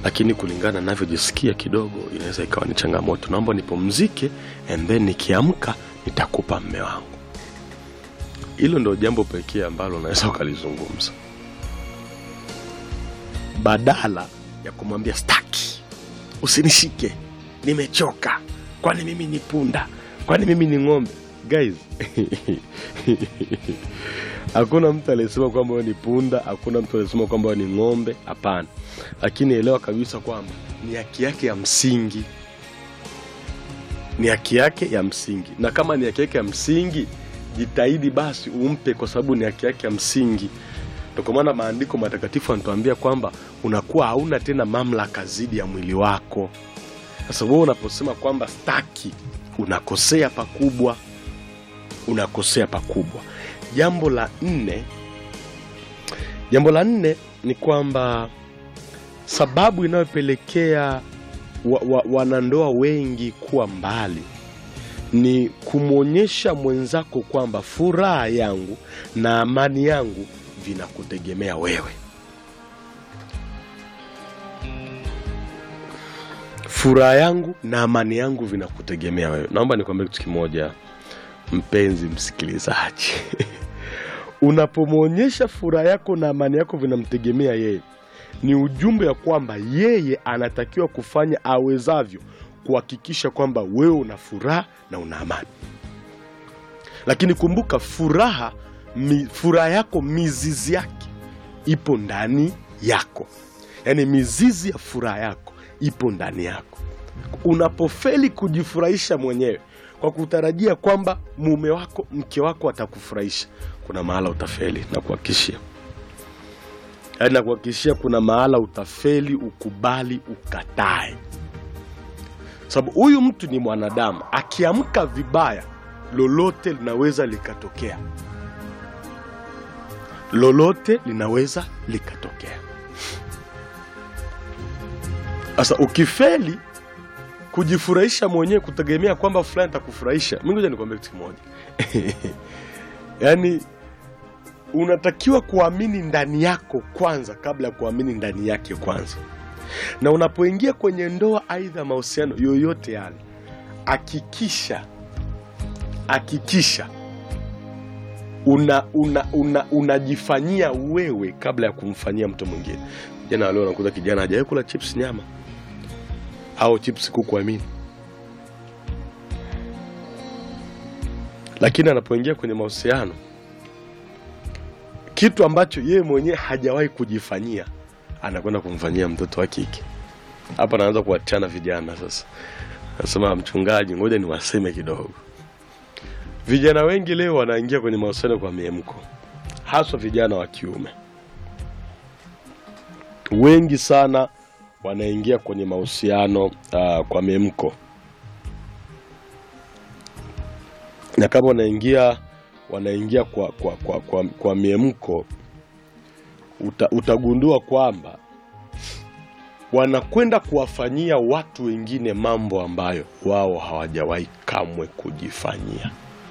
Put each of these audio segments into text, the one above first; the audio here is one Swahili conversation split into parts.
lakini kulingana navyojisikia kidogo inaweza ikawa ni changamoto. Naomba nipumzike and then nikiamka nitakupa mme wangu. Hilo ndo jambo pekee ambalo unaweza ukalizungumza, badala ya kumwambia staki, usinishike, nimechoka, kwani mimi ni punda, kwani mimi ni ng'ombe. Guys, hakuna mtu aliyesema kwamba wewe ni punda, hakuna mtu aliyesema kwamba wewe ni ng'ombe. Hapana, lakini elewa kabisa kwamba ni haki yake ya msingi, ni haki yake ya msingi, na kama ni haki yake ya msingi, jitahidi basi umpe, kwa sababu ni haki yake ya msingi. Ndio kwa maana maandiko matakatifu yanatuambia kwamba unakuwa hauna tena mamlaka zidi ya mwili wako. Sasa wewe unaposema kwamba staki, unakosea pakubwa, unakosea pakubwa. Jambo la nne, jambo la nne ni kwamba sababu inayopelekea wa, wa, wanandoa wengi kuwa mbali ni kumwonyesha mwenzako kwamba furaha yangu na amani yangu vinakutegemea wewe. Furaha yangu na amani yangu vinakutegemea wewe. Naomba nikwambie kitu kimoja, mpenzi msikilizaji, unapomwonyesha furaha yako na amani yako vinamtegemea yeye, ni ujumbe ya kwamba yeye anatakiwa kufanya awezavyo kuhakikisha kwamba wewe una furaha na una amani. Lakini kumbuka, furaha mi, furaha yako mizizi yake ipo ndani yako, yaani mizizi ya furaha yako ipo ndani yako. Unapofeli kujifurahisha mwenyewe kwa kutarajia kwamba mume wako mke wako atakufurahisha, kuna mahala utafeli, nakuhakikishia. Yaani nakuhakikishia, kuna mahala utafeli, ukubali, ukatae, sababu huyu mtu ni mwanadamu. Akiamka vibaya, lolote linaweza likatokea, lolote linaweza likatokea. Sasa ukifeli kujifurahisha mwenyewe kutegemea kwamba fulani atakufurahisha, mimi ngoja nikwambie kitu kimoja yaani unatakiwa kuamini ndani yako kwanza kabla ya kuamini ndani yake kwanza. Na unapoingia kwenye ndoa, aidha mahusiano yoyote yale, hakikisha hakikisha una una una unajifanyia wewe kabla ya kumfanyia mtu mwingine. Jana leo nakuta kijana hajawahi kula chips nyama au chips kuku, amini, lakini anapoingia kwenye mahusiano kitu ambacho yeye mwenyewe hajawahi kujifanyia anakwenda kumfanyia mtoto wa kike. Hapa naanza kuachana vijana sasa. Nasema mchungaji, ngoja niwaseme kidogo. Vijana wengi leo wanaingia kwenye mahusiano kwa miemko, haswa vijana wa kiume. Wengi sana wanaingia kwenye mahusiano uh, kwa miemko, na kama wanaingia wanaingia kwa, kwa, kwa, kwa, kwa miemko uta, utagundua kwamba wanakwenda kuwafanyia watu wengine mambo ambayo wao hawajawahi kamwe kujifanyia,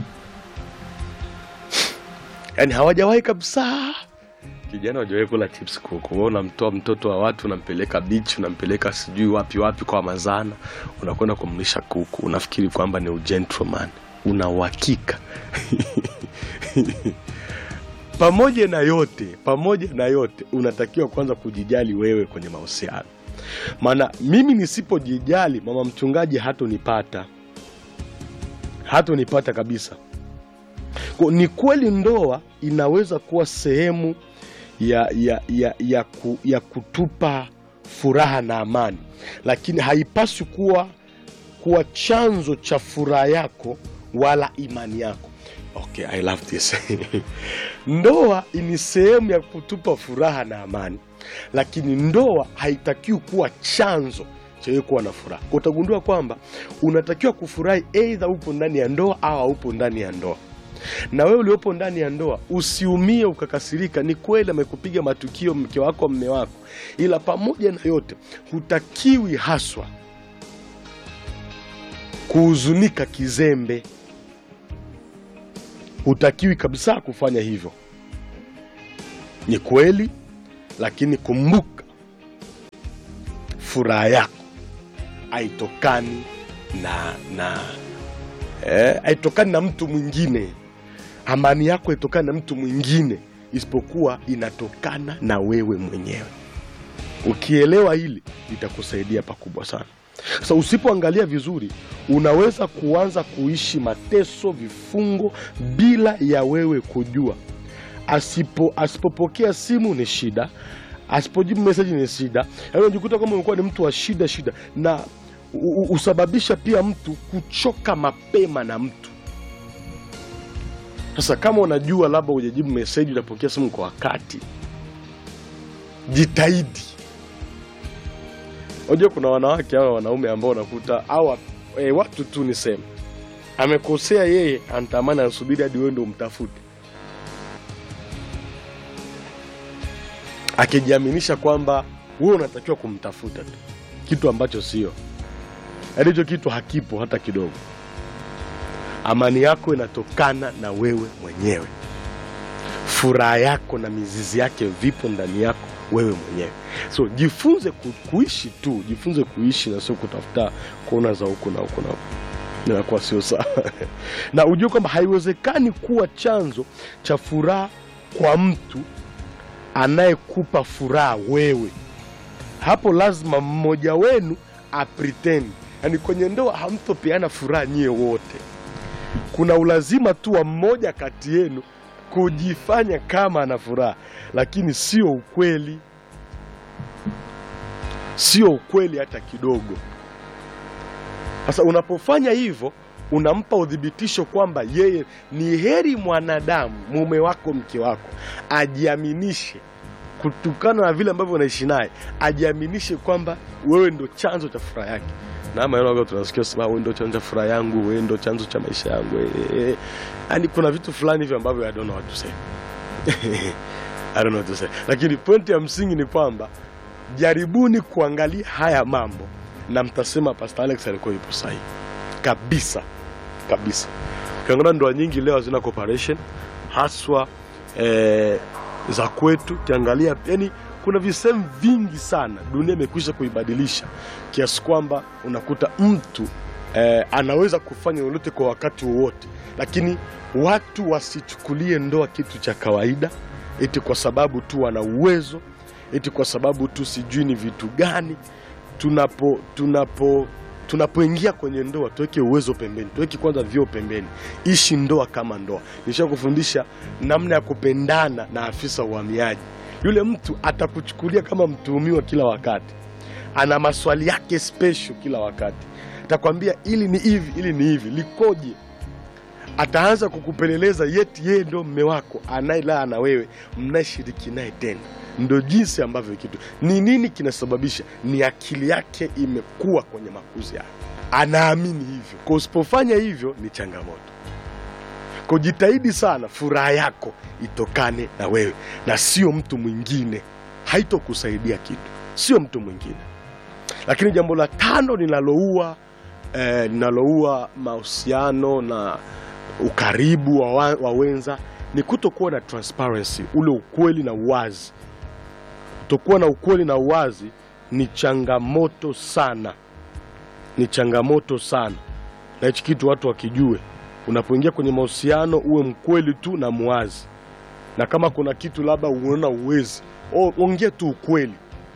yaani hawajawahi kabisa. Kijana hawajawahi kula chips kuku, wewe unamtoa mtoto wa watu unampeleka bichi, unampeleka sijui wapi wapi kwa mazana, unakwenda kumlisha kuku, unafikiri kwamba ni ugentleman, una uhakika pamoja na yote, pamoja na yote, unatakiwa kwanza kujijali wewe kwenye mahusiano. Maana mimi nisipojijali, mama mchungaji hatonipata, hatonipata kabisa. Kwa, ni kweli ndoa inaweza kuwa sehemu ya, ya, ya, ya, ku, ya kutupa furaha na amani, lakini haipaswi kuwa, kuwa chanzo cha furaha yako wala imani yako. Okay, I love this. Ndoa ni sehemu ya kutupa furaha na amani, lakini ndoa haitakiwi kuwa chanzo cha wewe kuwa na furaha. Kwa utagundua kwamba unatakiwa kufurahi aidha upo ndani ya ndoa au haupo ndani ya ndoa. Na wewe uliopo ndani ya ndoa usiumie ukakasirika. Ni kweli amekupiga matukio mke wako, mme wako, ila pamoja na yote hutakiwi haswa kuhuzunika kizembe hutakiwi kabisa kufanya hivyo. Ni kweli, lakini kumbuka furaha yako haitokani na na eh, haitokani na mtu mwingine amani yako haitokani na mtu mwingine isipokuwa inatokana na wewe mwenyewe ukielewa hili litakusaidia pakubwa sana sasa usipoangalia vizuri unaweza kuanza kuishi mateso vifungo bila ya wewe kujua asipo asipopokea simu ni shida asipojibu meseji ni shida yaani unajikuta kwamba umekuwa ni mtu wa shida shida na u- u- husababisha pia mtu kuchoka mapema na mtu sasa kama unajua labda hujajibu meseji utapokea simu kwa wakati jitahidi unajua kuna wanawake hawa wanaume ambao unakuta au e, watu tu niseme amekosea yeye anatamani anasubiri hadi wewe ndo umtafute akijiaminisha kwamba wewe unatakiwa kumtafuta tu kitu ambacho sio yaani hicho kitu hakipo hata kidogo amani yako inatokana na wewe mwenyewe furaha yako na mizizi yake vipo ndani yako wewe mwenyewe so jifunze ku, kuishi tu jifunze kuishi na sio kutafuta kona za huku na huku na huku inakuwa sio sawa na ujue kwamba haiwezekani kuwa chanzo cha furaha kwa mtu anayekupa furaha wewe hapo lazima mmoja wenu apretend yaani kwenye ndoa hamtopeana furaha nyie wote kuna ulazima tu wa mmoja kati yenu kujifanya kama ana furaha lakini sio ukweli sio ukweli hata kidogo sasa unapofanya hivyo unampa udhibitisho kwamba yeye ni heri mwanadamu mume wako mke wako ajiaminishe kutokana na vile ambavyo unaishi naye ajiaminishe kwamba wewe ndo chanzo cha furaha yake na maneno ambayo tunasikia sema wewe ndo chanzo cha furaha yangu wewe ndo chanzo cha maisha yangu yani yani kuna vitu fulani hivyo ambavyo I don't know what to say I don't know what to say lakini pointi ya msingi ni kwamba jaribuni kuangalia haya mambo na mtasema Pastor Alex alikuwa yupo sahihi kabisa kabisa ukiangalia ndoa nyingi leo hazina cooperation haswa eh, za kwetu ukiangalia yani kuna visehemu vingi sana dunia imekwisha kuibadilisha kiasi kwamba unakuta mtu eh, anaweza kufanya lolote kwa wakati wowote lakini watu wasichukulie ndoa kitu cha kawaida eti kwa sababu tu wana uwezo eti kwa sababu tu sijui ni vitu gani tunapo tunapo tunapoingia kwenye ndoa tuweke uwezo pembeni tuweke kwanza vyoo pembeni ishi ndoa kama ndoa nisha kufundisha namna ya kupendana na afisa uhamiaji yule mtu atakuchukulia kama mtuhumiwa kila wakati ana maswali yake special kila wakati atakwambia ili ni hivi ili ni hivi likoje ataanza kukupeleleza yeti yeye ndo mme wako anayelala na wewe mnayeshiriki naye tena ndo jinsi ambavyo kitu ni nini kinasababisha ni akili yake imekuwa kwenye makuzi yake anaamini hivyo kwa usipofanya hivyo ni changamoto kwa jitahidi sana furaha yako itokane na wewe na sio mtu mwingine haitokusaidia kitu sio mtu mwingine lakini jambo la tano linaloua eh, linaloua mahusiano na ukaribu wa, wa, wa wenza ni kutokuwa na transparency ule ukweli na uwazi kutokuwa na ukweli na uwazi ni changamoto sana ni changamoto sana na hichi kitu watu wakijue unapoingia kwenye mahusiano uwe mkweli tu na mwazi na kama kuna kitu labda unaona uwezi o- ongea tu ukweli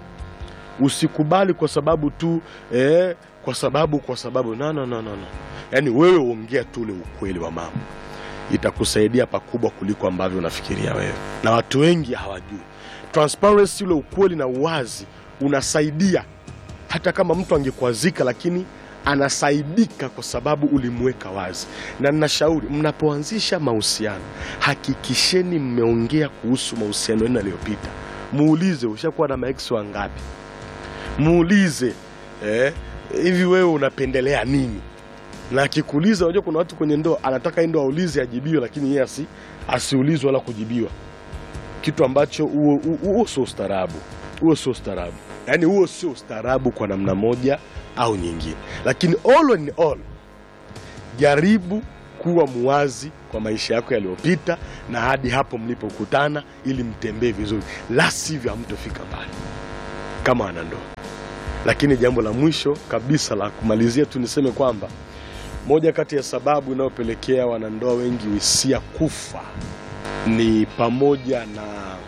usikubali kwa sababu tu eh, kwa sababu kwa sababu no, no, no, no, no. yaani wewe ongea tu ule ukweli wa mambo itakusaidia pakubwa kuliko ambavyo unafikiria wewe na watu wengi hawajui transparency ule ukweli na uwazi unasaidia hata kama mtu angekwazika lakini anasaidika kwa sababu ulimweka wazi na ninashauri mnapoanzisha mahusiano hakikisheni mmeongea kuhusu mahusiano yenu yaliyopita muulize ushakuwa na maex wangapi muulize eh, hivi wewe unapendelea nini na akikuuliza unajua kuna watu kwenye ndoa anataka yeye ndo aulize ajibiwe lakini yeye asi, asiulizwe wala kujibiwa kitu ambacho huo huo- huo sio ustaarabu huo sio ustaarabu yaani huo sio ustaarabu kwa namna moja au nyingine lakini all in all jaribu kuwa muwazi kwa maisha yako yaliyopita na hadi hapo mlipokutana ili mtembee vizuri la sivyo hamtofika mbali kama wanandoa Lakini jambo la mwisho kabisa la kumalizia tu niseme kwamba moja kati ya sababu inayopelekea wanandoa wengi hisia kufa ni pamoja na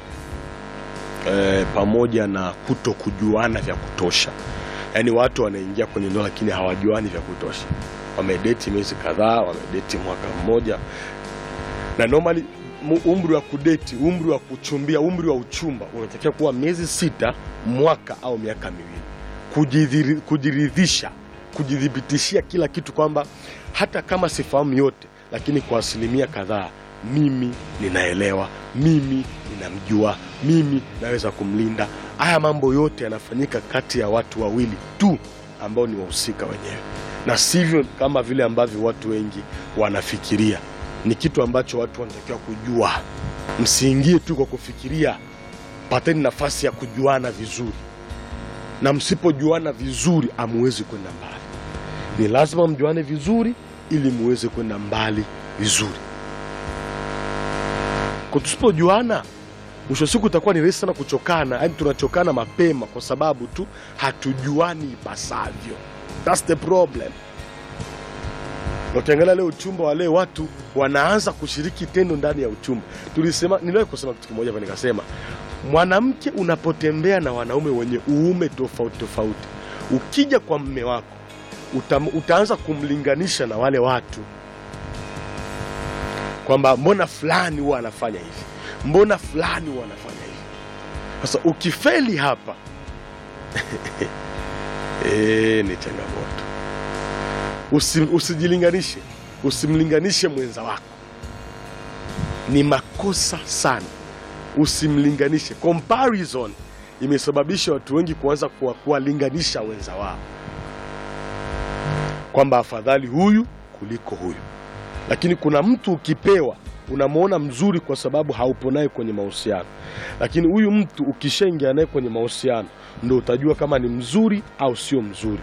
eh, pamoja na kuto kujuana vya kutosha. Yaani watu wanaingia kwenye ndoa lakini hawajuani vya kutosha. Wamedeti miezi kadhaa, wamedeti mwaka mmoja, na normally mu- umri wa kudeti, umri wa kuchumbia, umri wa uchumba unatakiwa kuwa miezi sita, mwaka au miaka miwili, Kujidhiri- kujiridhisha, kujithibitishia kila kitu kwamba hata kama sifahamu yote, lakini kwa asilimia kadhaa mimi ninaelewa, mimi ninamjua, mimi naweza kumlinda. Haya mambo yote yanafanyika kati ya watu wawili tu ambao ni wahusika wenyewe, na sivyo kama vile ambavyo watu wengi wanafikiria. Ni kitu ambacho watu wanatakiwa kujua. Msiingie tu kwa kufikiria, pateni nafasi ya kujuana vizuri, na msipojuana vizuri hamuwezi kwenda mbali. Ni lazima mjuane vizuri ili muweze kwenda mbali vizuri. Kwa tusipojuana, mwisho wa siku itakuwa ni rahisi sana kuchokana, yaani tunachokana mapema kwa sababu tu hatujuani ipasavyo. That's the problem. Na ukiangalia leo uchumba wa leo, watu wanaanza kushiriki tendo ndani ya uchumba. Tulisema, niliwahi kusema kitu kimoja hapa, nikasema mwanamke unapotembea na wanaume wenye uume tofauti tofauti, ukija kwa mme wako uta, utaanza kumlinganisha na wale watu kwamba mbona fulani huwa anafanya hivi, mbona fulani huwa anafanya hivi. Sasa ukifeli hapa e, ni changamoto. Usi, usijilinganishe, usimlinganishe mwenza wako, ni makosa sana. Usimlinganishe. Comparison imesababisha watu wengi kuanza kuwa- kuwalinganisha wenza wao kwamba afadhali huyu kuliko huyu lakini kuna mtu ukipewa unamwona mzuri kwa sababu haupo naye kwenye mahusiano, lakini huyu mtu ukishaingia naye kwenye mahusiano ndo utajua kama ni mzuri au sio mzuri,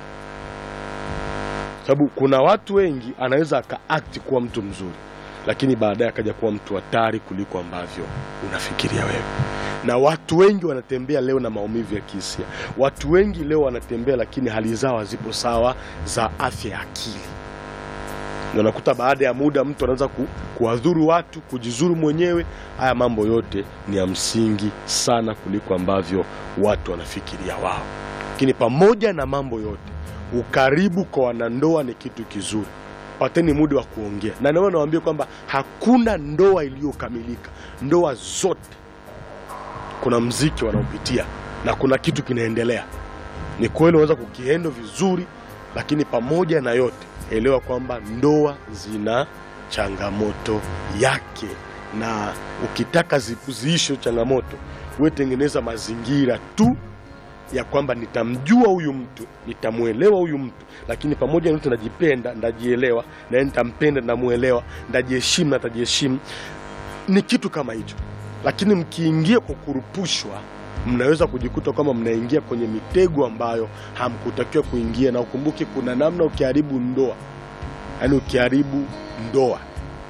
sababu kuna watu wengi anaweza akaakti kuwa mtu mzuri, lakini baadaye akaja kuwa mtu hatari kuliko ambavyo unafikiria wewe. Na watu wengi wanatembea leo na maumivu ya kihisia. Watu wengi leo wanatembea, lakini hali zao hazipo sawa za afya ya akili na unakuta baada ya muda mtu anaanza ku, kuwadhuru watu, kujizuru mwenyewe. Haya mambo yote ni ya msingi sana kuliko ambavyo watu wanafikiria wao. Lakini pamoja na mambo yote, ukaribu kwa wanandoa ni kitu kizuri. Pateni muda wa kuongea, na ndio nawaambia kwamba hakuna ndoa iliyokamilika. Ndoa zote kuna mziki wanaopitia na kuna kitu kinaendelea. Ni kweli unaweza kukiendo vizuri, lakini pamoja na yote elewa kwamba ndoa zina changamoto yake, na ukitaka zi- ziishe changamoto, wewe tengeneza mazingira tu ya kwamba nitamjua huyu mtu, nitamwelewa huyu mtu, lakini pamoja na yote najipenda, ndajielewa, na nitampenda, ndamuelewa, ndajiheshimu, na tajiheshimu. Ni kitu kama hicho, lakini mkiingia kwa kurupushwa mnaweza kujikuta kwamba mnaingia kwenye mitego ambayo hamkutakiwa kuingia, na ukumbuke kuna namna ukiharibu ndoa, yaani ukiharibu ndoa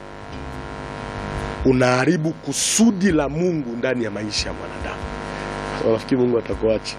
unaharibu kusudi la Mungu ndani ya maisha ya mwanadamu. So, nafikiri Mungu atakuacha.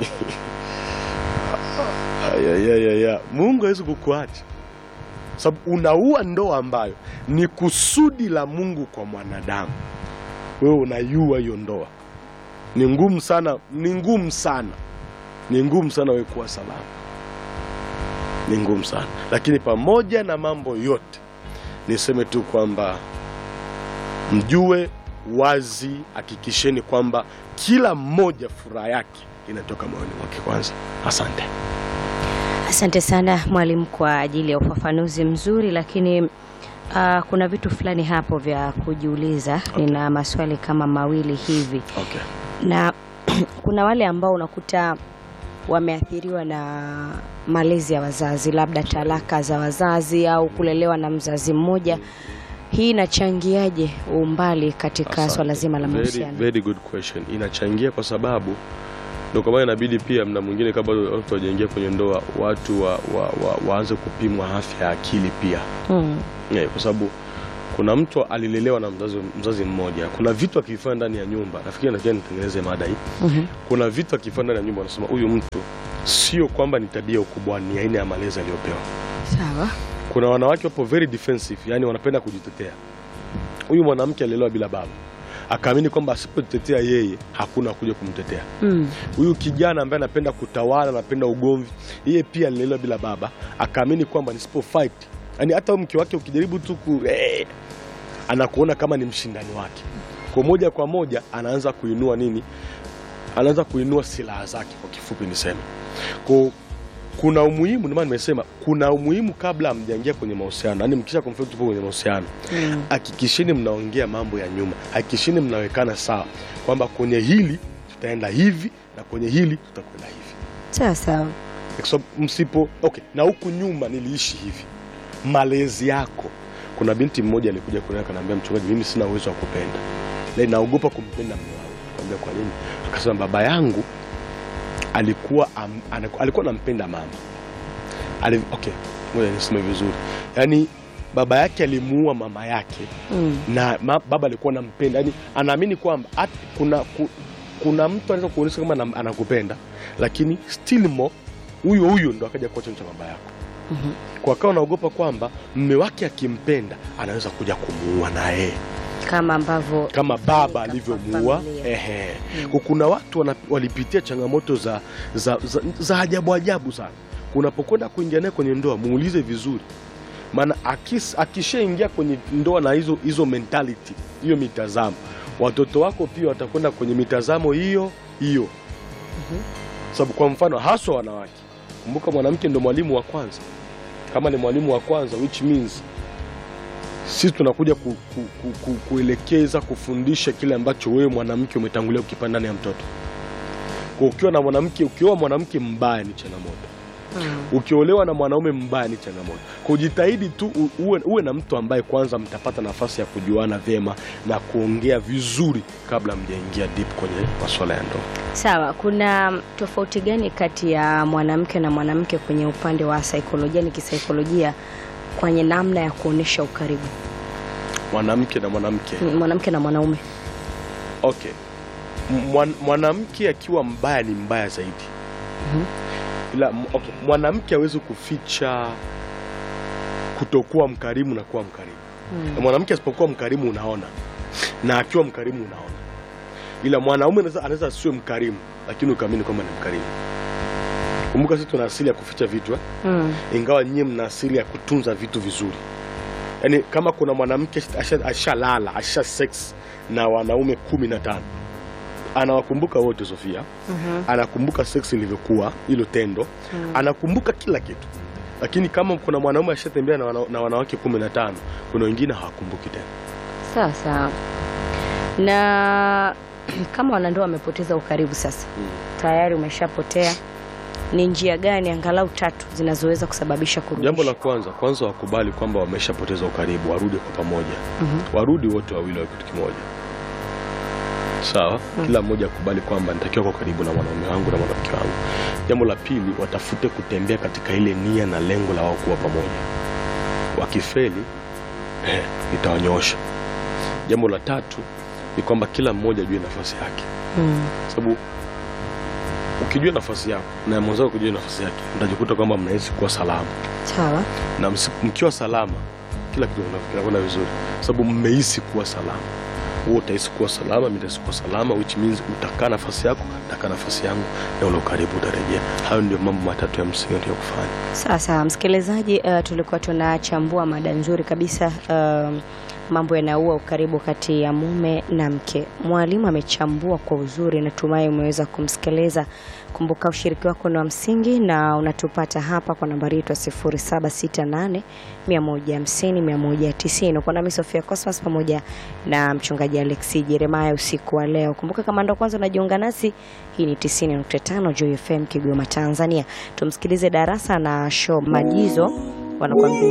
Ayayayaya, Mungu hawezi kukuacha sababu unaua ndoa ambayo ni kusudi la Mungu kwa mwanadamu. Wewe unaiua hiyo ndoa ni ngumu sana, ni ngumu sana, ni ngumu sana wewe kuwa salama, ni ngumu sana. Lakini pamoja na mambo yote, niseme tu kwamba mjue wazi, hakikisheni kwamba kila mmoja furaha yake inatoka moyoni mwake kwanza. Asante. Asante sana mwalimu kwa ajili ya ufafanuzi mzuri, lakini uh, kuna vitu fulani hapo vya kujiuliza. Nina maswali kama mawili hivi Okay. na kuna wale ambao unakuta wameathiriwa na malezi ya wazazi, labda talaka za wazazi au kulelewa na mzazi mmoja. Hii inachangiaje umbali katika Asante. swala zima la Very, mahusiano? very good question. Inachangia kwa sababu ndio kwa maana inabidi pia mna mwingine kabla watu wajaingia kwenye ndoa watu wa, wa, wa, waanze kupimwa afya ya akili pia Mm. yeah, kwa sababu kuna mtu alilelewa na mzazi, mzazi mmoja. Kuna vitu akivifanya ndani ya nyumba, nafikiri nakia nitengeneze mada hii. Mhm. Kuna vitu akifanya ndani ya nyumba, wanasema huyu mtu sio kwamba ni tabia ya ukubwa, ni aina ya malezi aliyopewa. Sawa. Kuna wanawake wapo very defensive, yani wanapenda kujitetea. Huyu mwanamke alilelewa bila baba, akaamini kwamba asipojitetea yeye hakuna kuja kumtetea. Mm. Huyu kijana ambaye anapenda kutawala, anapenda ugomvi, yeye pia alilelewa bila baba, akaamini kwamba nisipo fight, yani hata mke wake ukijaribu tu ku eh, anakuona kama ni mshindani wake, kwa moja kwa moja anaanza kuinua nini, anaanza kuinua silaha zake, kwa kifupi niseme. Kwa kuna umuhimu, ndio maana nimesema kuna umuhimu kabla hamjaingia kwenye mahusiano, yani mkisha conflict tupo kwenye mahusiano Mm. hakikisheni mnaongea mambo ya nyuma, hakikisheni mnawekana sawa kwamba kwenye hili tutaenda hivi na kwenye hili tutakwenda hivi, Sawa sawa. kwa sababu msipo okay. Na huku nyuma niliishi hivi, malezi yako. Kuna binti mmoja alikuja kuniona akaniambia, mchungaji, mimi sina uwezo wa kupenda na naogopa kumpenda mume wangu. Nikamwambia kwa nini? Akasema baba yangu alikuwa am, anaku- alikuwa anampenda mama Ali, okay, ngoja niseme vizuri, yaani baba yake alimuua mama yake Mm. na ma, baba alikuwa anampenda, yani anaamini kwamba at- kuna, ku, kuna mtu anaweza kuonyesha kama anam- anakupenda lakini still more huyo huyo ndo akaja kuwa chanzo cha baba yako Mhm. kwa akawa anaogopa kwamba mme wake akimpenda anaweza kuja kumuua na yeye Kama ambavyo kama baba kwa alivyomuua. familia. Ehe, Kwa kuna watu wana, walipitia changamoto za, za, za, za ajabu ajabu sana. Unapokwenda kuingia naye kwenye ndoa muulize vizuri, maana akis- akishaingia kwenye ndoa na hizo hizo mentality hiyo mitazamo, watoto wako pia watakwenda kwenye mitazamo hiyo hiyo. Sababu kwa mfano haswa wanawake, kumbuka mwanamke ndo mwalimu wa kwanza. Kama ni mwalimu wa kwanza, which means sisi tunakuja ku, ku, ku, ku, kuelekeza kufundisha kile ambacho wewe mwanamke umetangulia kukipanda ndani ya mtoto. Kwa ukiwa na mwanamke, ukioa mwanamke mbaya ni changamoto, Mm. ukiolewa na mwanaume mbaya ni changamoto. Kwa jitahidi tu u- uwe, uwe na mtu ambaye kwanza mtapata nafasi ya kujuana vyema na kuongea vizuri kabla mjaingia deep kwenye masuala ya ndoa. Sawa, kuna tofauti gani kati ya mwanamke na mwanamke kwenye upande wa saikolojia, ni kisaikolojia, kwenye namna ya kuonesha ukaribu, Mwanamke na mwanamke Mm, mwanamke na mwanaume? Okay. Mwan, mwanamke akiwa mbaya ni mbaya zaidi. Mhm. Ila m- okay, mwanamke hawezi kuficha kutokuwa mkarimu na kuwa mkarimu. Mm. Na mwanamke asipokuwa mkarimu unaona, na akiwa mkarimu unaona. Ila mwanaume anaweza anaweza asiwe mkarimu, lakini ukaamini kwamba ni mkarimu. Kumbuka sisi tuna asili ya kuficha vitu eh? Mm. ingawa nyie mna asili ya kutunza vitu vizuri. Yaani kama kuna mwanamke asha- ashalala asha sex na wanaume kumi na tano anawakumbuka wote Sofia, Mhm. anakumbuka sex ilivyokuwa, hilo tendo, anakumbuka kila kitu. Lakini kama kuna mwanaume ashatembea na, wana, na wanawake kumi na tano kuna wengine hawakumbuki tena. Sawa sawa. Na kama wanandoa wamepoteza ukaribu sasa, tayari umeshapotea, ni njia gani angalau tatu zinazoweza kusababisha kurudisha? Jambo la kwanza kwanza, wakubali kwamba wameshapoteza ukaribu, warudi kwa pamoja, Mhm. warudi wote wawili wa kitu kimoja. Sawa, kila mmoja akubali kwamba nitakiwa kwa karibu na mwanaume wangu na mwanamke wangu. Jambo la pili, watafute kutembea katika ile nia na lengo la wao kuwa pamoja. Wakifeli eh, nitawanyoosha. Jambo la tatu ni kwamba kila mmoja ajue nafasi yake, Mm. sababu ukijua nafasi yako na mwenzako kujua nafasi yake, mtajikuta kwamba mnahisi kuwa salama Sawa. na msi- mkiwa salama kila kitu kina- kinakwenda vizuri, sababu mmehisi kuwa salama. Wewe utahisi kuwa salama, mimi nitahisi kuwa salama, which means utakaa nafasi yako, nitakaa nafasi yangu, na ule ukaribu utarejea. Hayo ndio mambo matatu ya msingi ya kufanya. Sawa sawa, msikilizaji, uh, tulikuwa tunachambua mada nzuri kabisa uh, mambo yanaua ukaribu kati ya mume na mke. Mwalimu amechambua kwa uzuri, natumai umeweza kumsikiliza. Kumbuka ushiriki wako ni wa msingi na unatupata hapa kwa nambari yetu ya 0768 150 190. Uko nami Sofia Cosmas pamoja na mchungaji Alexi Jeremiah usiku wa leo. Kumbuka kama ndo kwanza unajiunga nasi, hii ni 90.5 Joy FM Kigoma Tanzania. Tumsikilize darasa na show Majizo wanakuambia